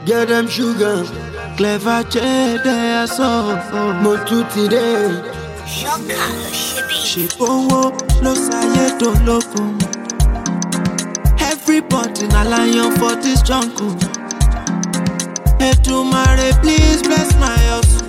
Get them sugar. clever jẹ́dẹ̀ aṣọ. Mo tún ti dé. ṣọ́kà ló ṣe bí. ṣèbówó ló ṣayé dológun. everybody na lion for this jungle. Èdùmàrè please bless my hustle.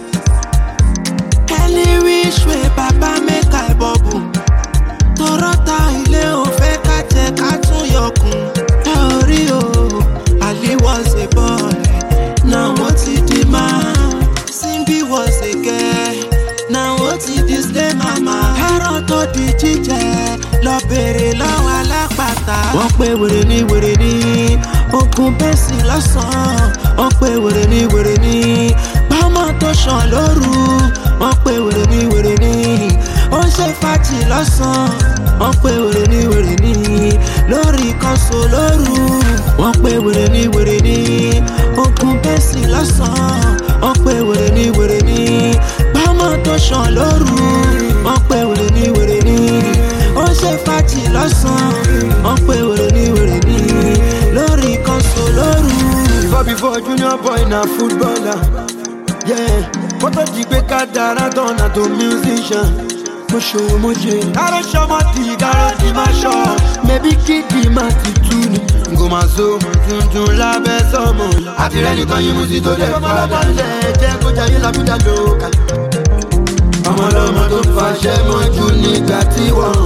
any which way baba make I bubble. tọrọta ilé ò fẹ́ ká jẹ ká tún yọkùn. ẹ ò rí o Ali was a boy now wọ́n ti di man. Simbi was a girl now wọ́n ti di slay mama. ẹran tó di jíjẹ lọ bèrè lọ́wọ́ alápàtà. wọ́n pe wèrè ní wèrè ní ogun bẹ́sì lọ́sàn-án. wọ́n pe wèrè ní wèrè ní bámọ́ tó ṣàn lóru. wọ́n pe wèrè ní wèrè ní ó ń ṣe fàájì lọ́sàn-án. wọ́n pe wèrè ní wèrè ní lórí kọ́sọ̀ lóru. wọ́n pe wèrè ní wèrè ní ogun bẹ́sì lọ́sàn-án. wọ́n pe wèrè ní wèrè ní bámọ́ tó ṣàn lóru. wọ́n pe wèrè ní wèrè ní ó ń ṣe fàájì lọ́sàn-án. wọ́n pe wèrè ní wèrè ní lórí kọ́sọ̀ lóru. Before before junior boy na footballer. Yeah. Kótó di pé ká dára tán na tó musician. Mo ṣòwò mo jẹ. Káró ṣọmọ tí káró ti máa ṣọ. Mẹ̀bí kíkì máa ti tú ni. Ngò máa so tuntun lábẹ́ sọ́mọ. Àti rẹ̀ nìkan yín mú sí tó dẹ̀ padà. Lẹ̀ jẹ́ kó jayé làbújá lóka. Ọmọ ọlọ́mọ tó fàṣẹ mọ́jú nígbà tí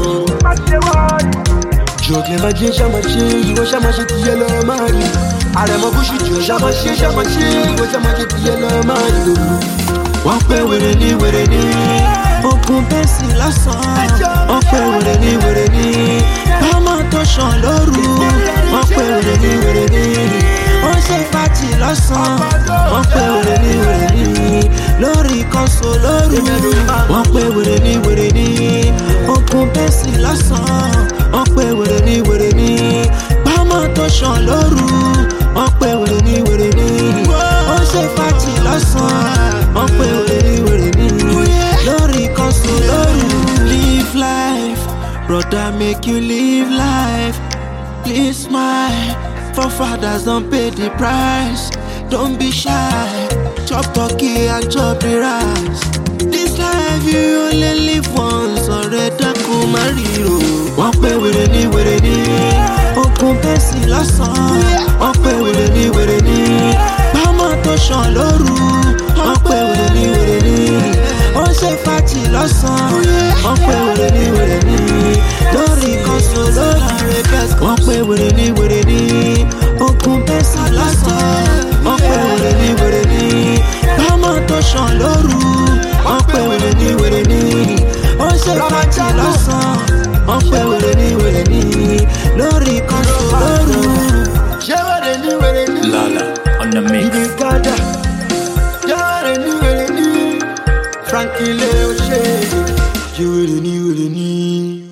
wọ́n. Jòkè máa jẹ́ ṣá máa ṣe ìwọ ṣá máa ṣe ti yẹ lọ máa rí. Àrẹ̀mọ búṣù jù ṣá máa ṣe ṣá máa ṣe ìwọ ṣá máa ṣe ti yẹ lọ máa rí. wọ́n pe wèrè ní wèrè ní ogun bẹ́sì lọ́sàn-án wọ́n pe wèrè ní wèrè ní bámọ́ tó ṣàn lóru wọ́n pe wèrè ní wèrè ní ó ṣe fàájì lọ́sàn-án wọ́n pe wèrè ní wèrè ní lórí kọ́sọ̀ lóru wọ́n pe wèrè ní wèrè ní ogun bẹ́sì lọ́sàn-án wọ́n pe wèrè ní wèrè ní bámọ́ tó ṣàn lóru wọ́n pe wèrè ní wèrè ní ó ṣe fàájì lọ́sàn-án wọ́n pe wèrè ní wèrè ní lórí kọ́sọ̀ lóru. live life brother make you live life please smile forefathers don pay the price don't be shy chop turkey and chop the rice. this life you only live once ọ̀rẹ́ dákun má ríro. wọ́n pe wèrè ní wèrè ní ogun bẹ́sì lọ́sàn-án wọ́n pe wèrè ní wèrè ní bámọ́ tó ṣàn lóru wọ́n pe wèrè ní wèrè ní ó ṣe fàájì lọ́sàn-án wọ́n pe wèrè ní wèrè ní lórí kọ́sọ̀ lórí wọ́n pe wèrè ní wèrè ní ogun bẹ́sì lọ́sàn-án wọ́n pe wèrè ní wèrè ní bámọ́ tó ṣàn lóru wọ́n pe wèrè ní wèrè ní ó ṣe fàájì lọ́sàn-án wọ́n pe wèrè ní wèrè ní lórí kọ́sọ̀ lóru. Ṣé wèrè ní wèrè ní? Lala on the mix. Ibi gada. Ṣé wèrè ní wèrè ní? Frankie Leo ṣe. Ṣé wèrè ní wèrè ní?